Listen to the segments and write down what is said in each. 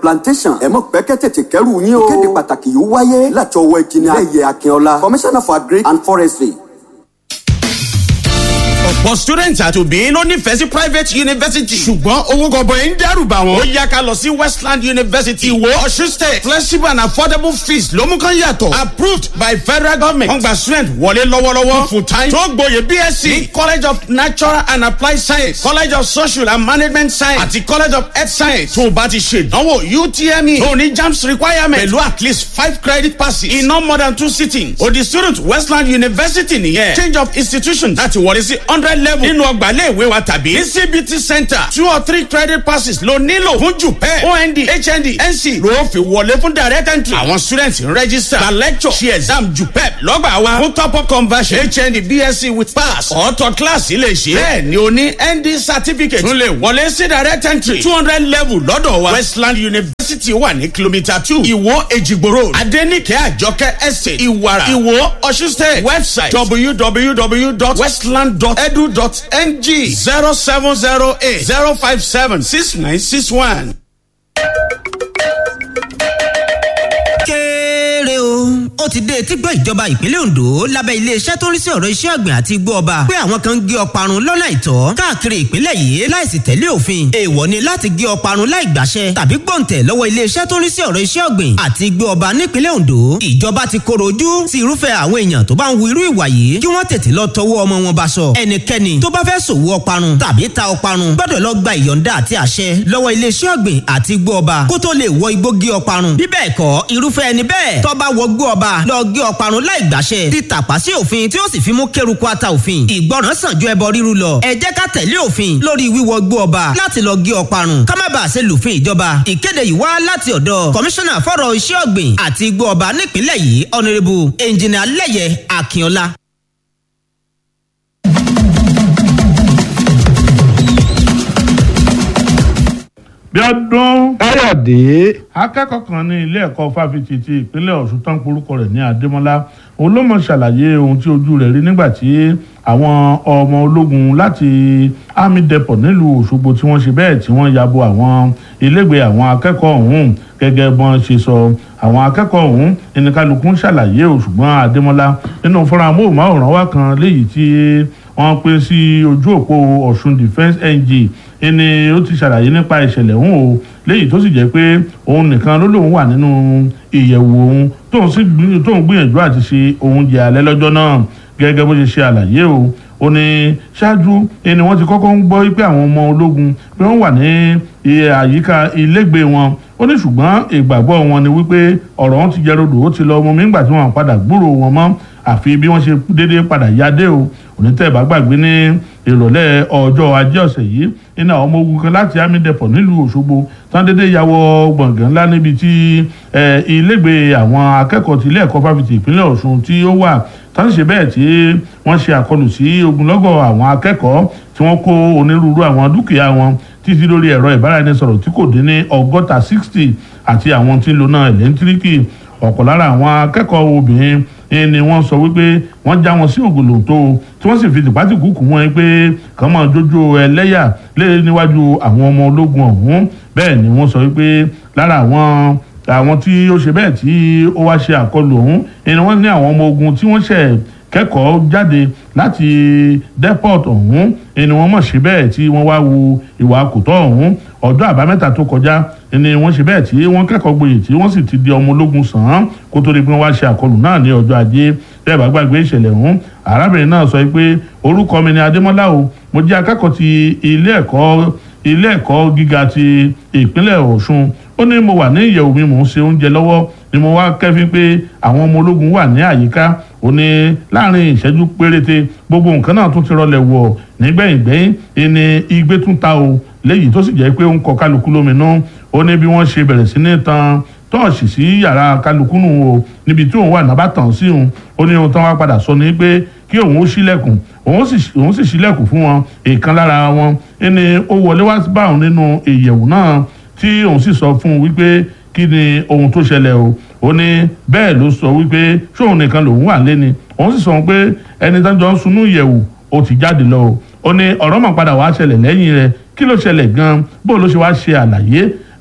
plantation ẹ̀mọ́ pẹ́kẹ́ tètè kẹ́rù yín o. ìkéde pàtàkì yìí wáyé láti ọwọ́ ìjìnlẹ̀ ayẹyẹ akínọlá commissioner for agric and forestry ọ̀pọ̀ students àti òbí ló nífẹ̀ẹ́ sí private university. ṣùgbọ́n owó gọbọi ń dẹ́rù bà wọ́n. ó yá ká lọ sí westland university ìwó ọ̀ṣun state flexible and affordable fees ló mú kán yàtọ̀. approved by federal government. wọ́n gba student wọlé lọ́wọ́lọ́wọ́ full time. tó gboyè bsc ní college of natural and applied science college of social and management science àti college of health science. tó o bá ti ṣe ìdánwò utme tó o ní jams requirement pẹ̀lú at least five credit passes in no more than two sittings. o di student westland university nìyẹn. change of institution láti wọlé sí hundred level nínú ọgbà iléèwé wa tàbí ní cbt center two or three credit passes ló nílò fún jupẹ ond hnd nc ló fi wọlé fún direct entry àwọn students ń register gba lecture ṣe exam jupẹ lọ́gbà wa fún top up conversion hnd bsc with pass ọ̀tọ̀ class ilé ṣe bẹ́ẹ̀ ni o ní nd certificate tún lè wọlé sí direct entry two hundred level lọ́dọ̀ wa westland university wà ní kilomita two ìwó èjìgbò road adenike àjọkẹ́ estate ìwàrà ìwó ọ̀ṣun state website www.westland.edu.ng zero seven zero eight zero five seven six nine six one. kéré o ó ti dé etígbọ́ ìjọba ìpínlẹ̀ ondo lábẹ́ iléeṣẹ́ tó ń rí sí ọ̀rọ̀ iṣẹ́ ọ̀gbìn àti igbó ọba pé àwọn kan ń gé ọparun lọ́nà ìtọ́ káàkiri ìpínlẹ̀ yìí láìsí tẹ̀lé òfin èèwọ̀ ni láti gé ọparun láì gbàṣẹ tàbí gbọ̀ǹtẹ̀ lọ́wọ́ iléeṣẹ́ tó ń rí sí ọ̀rọ̀ iṣẹ́ ọ̀gbìn àti igbó ọba nípínlẹ̀ ondo ìjọba ti koro ojú sí irúfẹ́ àwọn èèyàn tó bá ń hu irú ìwà yìí kí wọ́n tètè lọ tọwọ́ ọmọ wọn bá sọ ẹnikẹ́ni tó bá fẹ́ ṣòwò ọparun tàbí ta ọparun gbọ́dọ̀ lọ gba ìyọ̀ǹda àti àṣẹ lọ́wọ́ iléeṣẹ́ ọ̀gbìn àti igbó ọba kó tó lè wọ igbó gé ọparun bí bẹ́ẹ̀ kọ́ irúfẹ́ ẹni bẹ́ẹ̀ tó bá wọ igbó ọba lọ gé ọparun láì gbàṣẹ ti tàpá sí òfin tí ó sì fi mú kéruku ata òfin ìgbọràn sàn ju ẹbọ ríru lọ ẹ jẹ́ ká tẹ̀lé òfin lórí wíwọ igbó ọba láti lọ gé ọparun ká má bàa ṣe lùfin ìjọba ìkéde yìí wá láti ọ̀dọ̀ kọmíṣánná fọ́rọ̀ iṣẹ́ ọ̀gbìn àti igbó ọba nípìnlẹ̀ yìí ọ̀nẹ́rẹ́bù ẹnjìnìà lẹ́yẹ akínọlá. bí ọdún káyọ̀dé akẹ́kọ̀ọ́ kan ní ilé ẹ̀kọ́ fáfitì ti ìpínlẹ̀ ọ̀ṣun tán porúkọ rẹ̀ ní adémọ́lá òun ló mọ̀ ṣàlàyé ohun tí ojú rẹ̀ rí nígbà tí àwọn ọmọ ológun láti army depot nílùú òṣogbo tí wọ́n ṣe bẹ́ẹ̀ tí wọ́n yabo àwọn ilégbèé àwọn akẹ́kọ̀ọ́ ọ̀hún gẹ́gẹ́ bọ́n ṣe sọ àwọn akẹ́kọ̀ọ́ ọ̀hún ẹnìkanlùkù ń ṣàlàyé o ṣùgbọ́n adémọ́lá nínú fúnra móhùnmáwòrán wa kan léyìí tí wọ́n pín sí ojú òpó ọ̀ṣun defence ng ẹni ó ti ṣàlàyé nípa ìṣẹ̀lẹ̀ ọ̀hún o léyìí tó sì jẹ́ pé òun nìkan ló lóun wà nínú ìyẹ̀wò òun tóun sì tóun gbìyànjú àti ṣe oúnjẹ alẹ́ lọ́jọ́ náà gẹ́gẹ́ bó ṣe ṣe àlàyé o ó ní ṣáájú ẹni wọ́n ti kọ́kọ́ ń gbọ́ pé àwọn ọmọ ológun pé wọ́n wà ní àyíká ilégbèé wọn ó ní ṣùgbọ́n ìgbàgbọ́ wọn ni wípé ọ̀rọ̀ wọn ti jẹ́ rodò ó ti lọ ọmọ mi ńgbà tí wọ́n padà gbúrò wọn mọ́ àfi bí wọ́n ṣe déédéé padà yáde o onítẹ̀bá gbàgbé ní ìrọ̀lẹ́ ọjọ́ ajé ọ̀sẹ̀ yìí iná ọmọ ogun kan láti army depot nílùú òṣogbo tán déédéé ya wọ gbọ̀ngàn ńlá níbi tí ilégbèé àwọn akẹ́kọ̀ọ́ ti ilé ẹ̀kọ́ fáfitì ìpínlẹ̀ ọ̀ṣun tí ó wà tán ṣe bẹ́ẹ̀ tí wọ́n ṣe àkọlù sí ogunlọ́gọ̀ àwọn akẹ́kọ̀ọ́ tí wọ́n kó onírúurú àwọn dúkìá wọn títí lórí ẹ̀rọ ìbáraẹnisọ̀rọ̀ tí kò dín ní ọgọ́ta sixty àti àwọn tí ń lo náà ẹ̀lẹ́ńtíríkì ọ̀pọ̀ lára àwọn akẹ́kọ̀ọ́ obìnrin ni wọ́n sọ wípé wọ́n já wọn sí ògòlòǹtò tí wọ́n sì fi tìpátìkù kù wọ́n pé kàn máa jójó ẹlẹ́yà lé níwájú àwọn ọmọ ológun ọ̀hún bẹ́ẹ̀ ni wọ́n sọ wípé lára àwọn àwọn tí ó ṣe bẹ́ẹ̀ tí ó wá ṣe àkọlù ọ̀hún ni wọ́n ní àwọn ọmọ ogun tí wọ́n ṣẹ̀ kẹ́kọ̀ọ́ jáde láti depot ọ̀hún ni wọ́n mọ̀ ṣe bẹ́ẹ̀ tí wọ́n wá wu ìwà kòtọ́ ọ̀hún ọjọ́ àbámẹ́ta tó kọjá ni wọ́n ṣe bẹ́ẹ̀ tí wọ́n kẹ́kọ̀ọ́ gboyè tí wọ́n sì ti di ọmọ ológun sàn án kó tó di pé wọ́n wá ṣe àkọlù náà ní ọjọ́ ajé bẹ́ẹ̀ bá gbàgbé ìṣẹ̀lẹ̀ ọ̀hún arábìnrin náà sọ pé orúkọ mi ni adémọ́lá o mo jẹ́ akẹ́kọ̀ọ́ ti ilé ẹ̀kọ́ ilé ẹ̀kọ́ gíga ti ìpínlẹ̀ ọ̀ṣun ó ní mo wà ní ìyẹ̀wò mi mò ń ṣe oúnjẹ lọ́wọ́ ni mo wá kẹ́fín pé àwọn ọmọ ológun wà ní àyíká ó ní láàrin ìṣẹ́jú péréte gbogbo nǹkan náà tún ti rọlẹ̀ wọ̀ nígbẹ̀yìngbẹ̀yìn ẹni igbe tún ta o léyìí tó sì jẹ́ pé ó ń kọ kálukú lóminú ó ní bí wọ́n ṣe bẹ̀rẹ̀ sí ní tan tọ́ọ̀ṣì sí yàrá kálukú nù o níbi tí òun wà náà bá tàn sí òun ó ní ohun tán wá padà sọ ni pé kí òun ó ṣílẹ̀kùn òun sì ṣílẹ̀kùn fún wọn èèkan lára wọn ẹni ó wọlé wá bá òun nínú ìyẹ̀wù náà tí òun sì sọ fún un wípé kí ni ohun tó ṣẹlẹ̀ o ó ní bẹ́ẹ̀ ló sọ wípé ṣóun nìkan lòun wà lẹ́ni òun sì sọ pé ẹni tó jọ ń sunú ìyẹ̀wù ó ti jáde lọ o ó ní ọ̀rọ̀ mọ̀ padà wá ṣẹlẹ̀ lẹ́yìn rẹ̀ kí ló ṣẹlẹ̀ gan-an bó ló ṣe wá ṣe àlàyé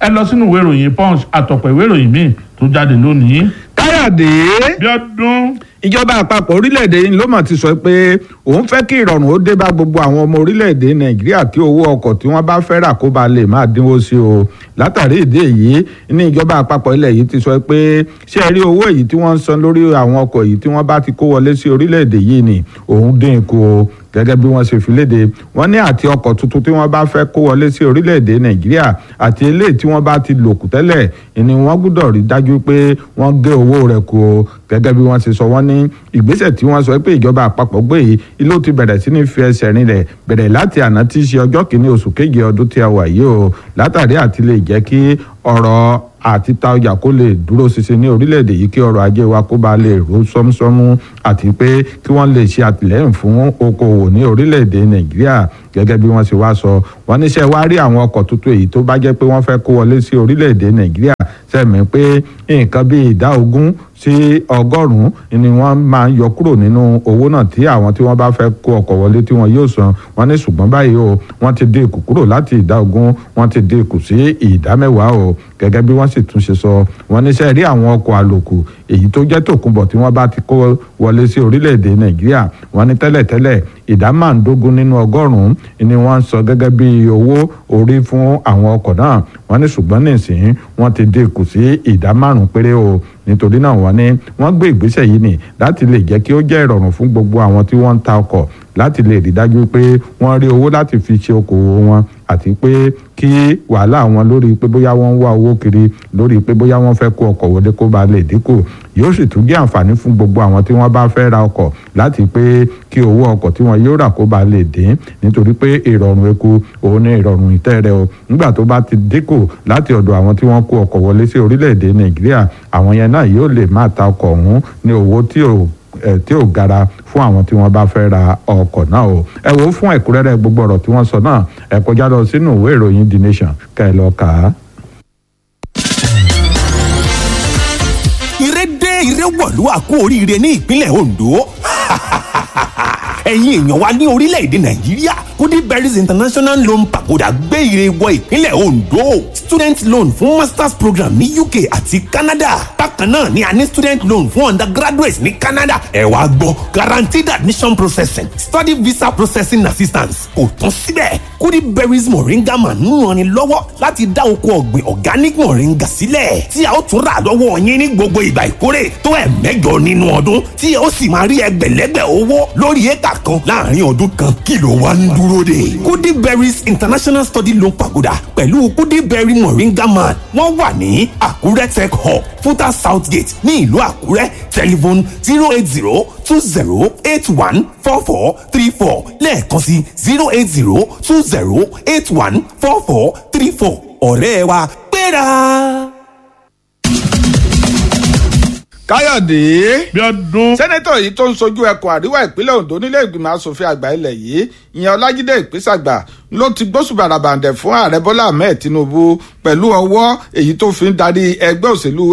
ẹ lọ sínú ìwé ìròyìn punch àtọ̀pọ̀ ìwé ìròyìn míì tó jáde lónìí. káyọ̀dé bí ọdún ìjọba àpapọ̀ orílẹ̀-èdè yìí ló mọ̀ ti sọ pé òun fẹ́ kí ìrọ̀rùn ó dé bá gbogbo àwọn ọmọ orílẹ̀-èdè nàìjíríà kí owó ọkọ̀ tí wọ́n bá fẹ́ rà kó ba lè máa dínwó sí o látàrí ìdí èyí ní ìjọba àpapọ̀ ilẹ̀ yìí ti sọ pé ṣé ẹ rí owó èyí tí wọ́n ń san lórí àwọn ọkọ̀ yìí tí wọ́n bá ti kó wọlé sí orílẹ̀-èdè yìí ni òun dín kù o gẹ́gẹ́ bí wọ́n ṣe fi léde wọ́n ní àti ọkọ̀ tuntun tí wọ́n bá fẹ́ kó wọlé sí orílẹ̀-èdè nàìjíríà àti eléyìí tí wọ́n bá ti lò kù tẹ́lẹ̀ ni wọ́n gbọ́dọ̀ rí dájú pé wọ́n gé owó rẹ̀ kù o gẹ́gẹ́ bí wọ́n ṣe sọ wọ́n ní ìgbésẹ̀ tí wọ́n sọ pé ìjọba àpapọ̀ gbé yìí ilé ti bẹ̀rẹ̀ sí ní fi ẹsẹ̀ rinlẹ̀ bẹ̀rẹ̀ láti àná tí í ṣe ọjọ́ kìíní oṣù keje ọdún tí a wà yìí o látàrí àti lè jẹ́ kí ọ̀rọ̀ àti ta ọjà kó lè dúró ṣinṣin ní orílẹ̀-èdè yìí kí ọrọ̀ ajé wa kó ba lè ró sọ́músọ́mú àti pé kí wọ́n lè ṣe àtìlẹ́yìn fún okòwò ní orílẹ̀-èdè nàìjíríà gẹ́gẹ́ bí wọ́n ṣe wá sọ wọ́n níṣẹ́ wá rí àwọn ọkọ̀ tuntun èyí tó bá jẹ́ pé wọ́n fẹ́ kó wọlé sí orílẹ̀-èdè nàìjíríà sẹ́mi pé nǹkan bíi ìdá ogún sí ọgọ́rùn-ún ni wọ́n máa ń yọ kúrò nínú owó náà tí àwọn tí wọ́n bá fẹ́ kó ọkọ̀ wọlé tí wọ́n yóò san wọ́n ní ṣùgbọ́n báyìí o wọ́n ti dín kù kúrò láti ìdá ogún wọ́n ti dín kù sí ìdá mẹ́wàá o gẹ́gẹ́ bí wọ́n sì tún ṣe sọ wọ́n níṣẹ́ rí àwọn ọkọ̀ àlòkù èyí tó jẹ́ tòkunbọ̀ tí wọ́n bá ti kó wọlé sí orílẹ̀-èdè nàìjíríà wọ́n ní tẹ́lẹ̀tẹ́lẹ̀ ìdá márùndógún nínú ọgọ́rùn-ún ni wọ́n ń sọ gẹ́gẹ́ bí owó orí fún àwọn ọkọ̀ náà wọ́n ní ṣùgbọ́n nísìnyí wọ́n ti dín kù sí ìdá márùn-ún péré o nítorí náà wọ́n ní wọ́n gbé ìgbésẹ̀ yìí nì láti lè jẹ́ kí ó jẹ́ ìrọ̀rùn fún gbogbo àwọn tí wọ́n ń ta ọkọ̀ láti lè rí dájú pé wọ́n rí owó láti fi ṣe okòwò wọn àti pé kí wàhálà wọn lórí pé bóyá wọ́n ń wá owó kiri lórí pé bóyá wọ́n fẹ́ kó ọkọ̀ wọlé kó ba lè dínkù yóò sì tún jẹ́ àǹfààní fún gbogbo àwọn tí wọ́n bá fẹ́ ra ọkọ̀ láti pé kí owó ọkọ̀ tí wọ́n yóò rà kó ba lè dín nítorí pé ìrọ̀rùn eku òun ní ìrọ̀rùn ìtẹ́rẹ o nígbà tó bá ti dínkù láti ọ̀dọ̀ àwọn tí wọ́n kó ọkọ̀ wọlé sí orílẹ̀-èdè nàìjíríà àwọn yẹn náà yóò lè máa ta ọkọ̀ ọ̀hún ní owó tí ò tí ò gara fún àwọn tí wọ́n bá fẹ́ ra ọkọ̀ náà o ẹ wo fún ẹ̀kúnrẹ́rẹ́ gbogbo ọ̀rọ̀ tí wọ́n sọ náà ẹ kọjá lọ sínú ìwé ìròyìn the nation ká ẹ lọ kà á. ire dé ire wọ̀lú àkó oríire ní ìpínlẹ̀ Ondo ẹ̀yin èèyàn wa ní orílẹ̀-èdè Nàìjíríà Kudi Berries International Loan Pagoda gbé ire wọ ìpínlẹ̀ Ondo student loan fún masters program ní UK àti Canada bákan náà ni a ní student loan fún undergraduates ní Canada ẹ wá gbọ́ guaranteed admission processing study visa processing assistance kò tán síbẹ̀ Kudi Berries Moringa man ń ranni lọ́wọ́ láti dá oko ọ̀gbìn organic moringa sílẹ̀ tí a ó tún rà lọ́wọ́ yín ní gbogbo ìgbà ìkórè tó ẹ̀ mẹ́jọ nínú ọdún tí a ó sì máa rí ẹgbẹ̀lẹ́gbẹ̀ owó lórí éka kan láàrin ọdún kan kí ló wá ń dúró dè. Kudi Berries International Study Loan Pagoda pẹ̀lú Kudi Berry Moringa man wọ́n wà ní Àkúrẹ́ Tech Hub Futa South Gate ní ìlú Àkúrẹ́ telephone zero eight zero two zero eight one four four three four lẹ́ẹ̀kan sí zero eight zero two zero eight one four four three four ọ̀rẹ́ wa gbéra. káyọ̀dé bí ọdún sẹ́nẹ́tọ̀ yìí tó ń sojú ẹkùn àríwá ìpínlẹ̀ ondo nílé ìgbìmọ̀ asòfin àgbà ilẹ̀ yìí ìyẹn ọlájídé ìpínsàgbà ló ti gbósùbàràbàǹdẹ̀ fún ààrẹ bọ́lá ahmed tinubu pẹ̀lú ọwọ́ èyí tó fi ń darí ẹgbẹ́ òṣèlú